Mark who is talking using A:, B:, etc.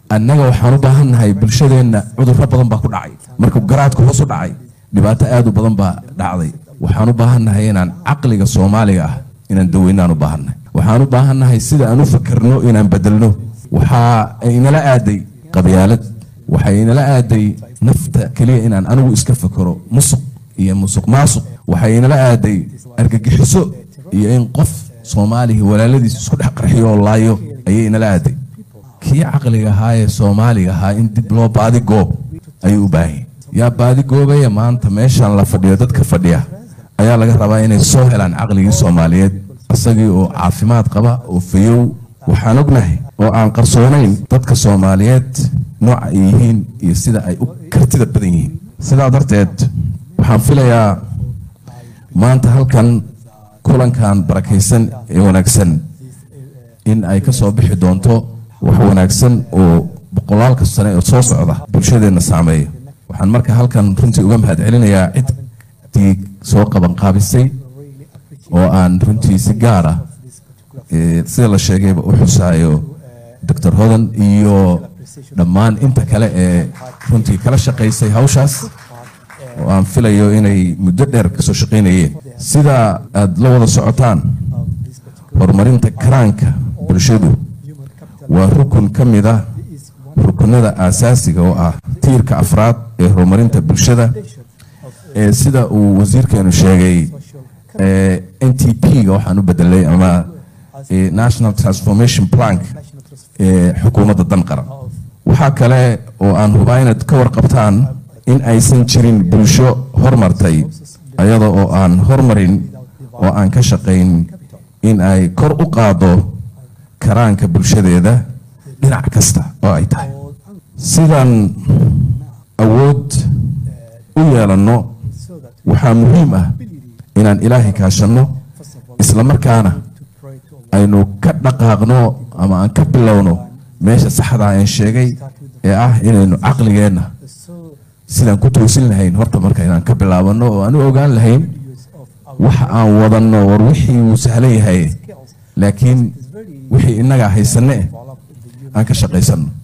A: annaga waxaan u baahan nahay bulshadeenna cudurro badan baa ku dhacay markuu garaadku hoos u dhacay dhibaato aad u badan baa dhacday waxaan u baahan nahay inaan caqliga soomaaliga ah inaan daweynaan u baahan nahay waxaan u baahan nahay sida aan u fakerno inaan bedelno waxaa inala aaday qabyaalad waxay inala aaday nafta keliya inaan anigu iska fakero musuq iyo musuq maasuq waxay inala aaday argagixiso iyo in qof soomaaliga walaaladiis isku dhex qarxiyo oo laayo ayay inala aaday kii caqliga ahaa ee soomaaliga ahaa in dib loo baadi goob ayuu u baahan yahay yaa baadi goobaya maanta meeshan la fadhiyo dadka fadhiya ayaa laga rabaa inay soo helaan caqligii soomaaliyeed isagii oo caafimaad qaba oo fayow waxaan ognahay oo aan qarsoonayn dadka soomaaliyeed nooca ay yihiin iyo sida ay u kartida badan yihiin sidaa darteed waxaan filayaa maanta halkan kulankan barakaysan ee wanaagsan in ay ka soo bixi doonto wax wanaagsan oo boqolaalka sane oo soo socda bulshadeenna saameeya waxaan marka halkan runtii uga mahad celinayaa ciddii soo qabanqaabisay oo aan runtii si gaar ah sida la sheegayba u xusaayo doctor hodan iyo dhammaan inta kale ee runtii kala shaqaysay hawshaas oo aan filayo inay muddo dheer kasoo shaqaynayeen sida aad la wada socotaan horumarinta karaanka bulshadu waa rukun ka mid ah rukunada aasaasiga oo ah tiirka afraad ee horumarinta bulshada ee sida uu wasiirkeenu sheegay n t p-ga waxaan u bedelay ama national transformation plank ee xukuumadda dan qaran waxaa kale oo aan hubaa inaad ka warqabtaan in aysan jirin bulsho hormartay ayada oo aan hormarin oo aan ka shaqayn in ay kor u qaado karaanka bulshadeeda dhinac kasta oo ay tahay sidaan awood u yeelanno waxaa muhiim ah inaan ilaahay kaashanno islamarkaana aynu ka dhaqaaqno ama aan ka bilowno meesha saxdaa aan sheegay ee ah inaynu caqligeenna sidaan ku toosin lahayn horta marka inaan ka bilaabano oo aan u ogaan lahayn waxa aan wadanno war wixii wuu sahlan yahay laakiin wixii innagaa haysanne aan ka shaqaysanno